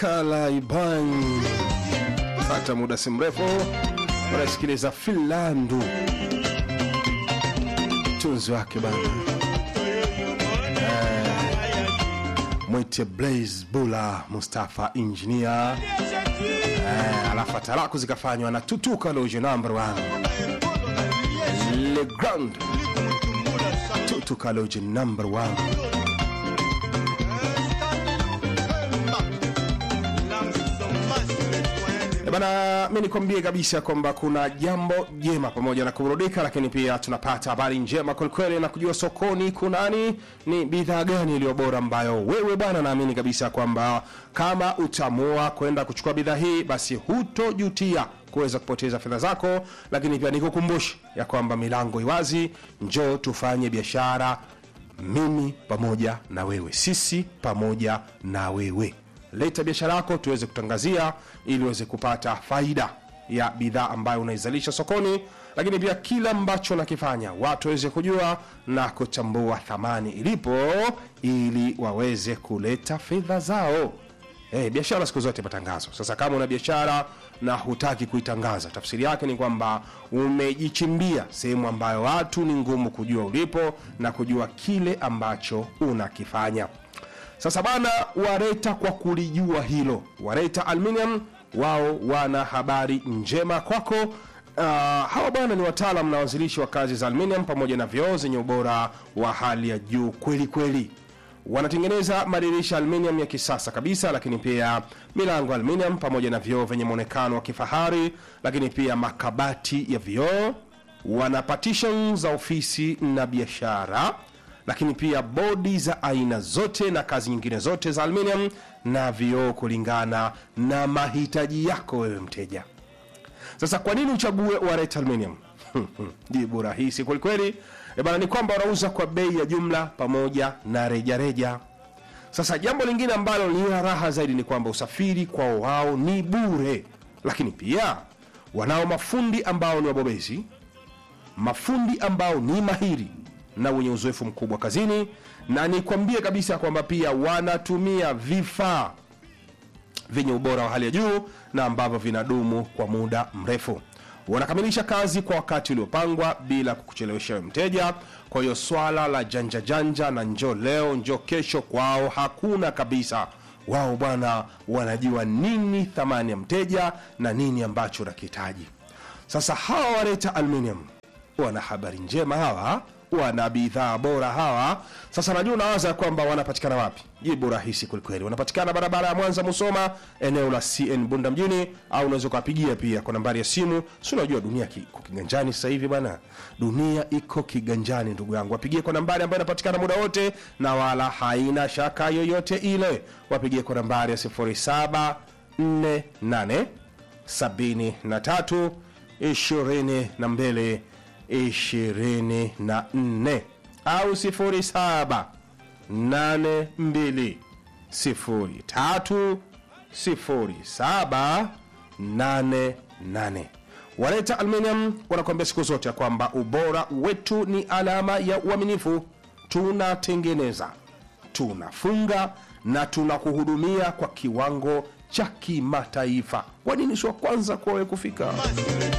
Kalaiban. Hata muda si mrefu unasikiliza Filandu, tunzi wake bana eh, mwite Blaze Bula Mustafa Engineer eh, alafu talaku zikafanywa na Tutuka Loje number one Le Grand Tutuka Loje number one Eh, Bana, mi nikwambie kabisa kwamba kuna jambo jema pamoja na kuburudika, lakini pia tunapata habari njema kwelikweli na kujua sokoni kunani, ni bidhaa gani iliyo bora ambayo wewe bwana, naamini kabisa kwamba kama utaamua kwenda kuchukua bidhaa hii, basi hutojutia kuweza kupoteza fedha zako. Lakini pia nikukumbushe ya kwamba milango iwazi, njoo tufanye biashara, mimi pamoja na wewe, sisi pamoja na wewe leta biashara yako tuweze kutangazia ili uweze kupata faida ya bidhaa ambayo unaizalisha sokoni lakini pia kila ambacho nakifanya watu waweze kujua na kutambua thamani ilipo ili waweze kuleta fedha zao hey, biashara siku zote matangazo sasa kama una biashara na hutaki kuitangaza tafsiri yake ni kwamba umejichimbia sehemu ambayo watu ni ngumu kujua ulipo na kujua kile ambacho unakifanya sasa bana, Wareta kwa kulijua hilo, Wareta Aluminium wao wana habari njema kwako. Uh, hawa bwana ni wataalam na wazilishi wa kazi za aluminium pamoja na vioo zenye ubora wa hali ya juu kweli kweli. Wanatengeneza madirisha aluminium ya kisasa kabisa, lakini pia milango aluminium pamoja na vioo vyenye mwonekano wa kifahari, lakini pia makabati ya vioo. Wana partition za ofisi na biashara lakini pia bodi za aina zote na kazi nyingine zote za aluminium na vioo kulingana na mahitaji yako wewe mteja. Sasa kwa nini uchague Wareta Aluminium? Jibu rahisi kwelikweli e bana, ni kwamba wanauza kwa bei ya jumla pamoja na rejareja reja. Sasa jambo lingine ambalo ni la raha zaidi ni kwamba usafiri kwao wao ni bure, lakini pia wanao mafundi ambao ni wabobezi, mafundi ambao ni mahiri na wenye uzoefu mkubwa kazini, na nikwambie kabisa kwamba pia wanatumia vifaa vyenye ubora wa hali ya juu na ambavyo vinadumu kwa muda mrefu. Wanakamilisha kazi kwa wakati uliopangwa bila kukuchelewesha wewe mteja. Kwa hiyo swala la janja janja na njoo leo njoo kesho kwao hakuna kabisa. Wao bwana wanajua nini thamani ya mteja na nini ambacho unakihitaji. Sasa hawa Wareta Aluminium wana habari njema hawa wana bidhaa bora hawa. Sasa najua unawaza kwamba wanapatikana wapi? Jibu rahisi kwelikweli, wanapatikana barabara ya Mwanza Musoma, eneo la CN Bunda mjini, au unaweza ukawapigia pia kwa nambari ya simu. Si unajua dunia ki- iko kiganjani sasa hivi bwana, dunia iko kiganjani ndugu yangu. Wapigie kwa nambari ambayo inapatikana muda wote na wala haina shaka yoyote ile. Wapigie kwa nambari ya 0748 73 22 24 au 07 82 03 07 88. Wareta Aluminium wanakuambia siku zote ya kwamba ubora wetu ni alama ya uaminifu. Tunatengeneza, tunafunga na tunakuhudumia kwa kiwango cha kimataifa. Kwa nini si wa kwanza kwa wewe kufika?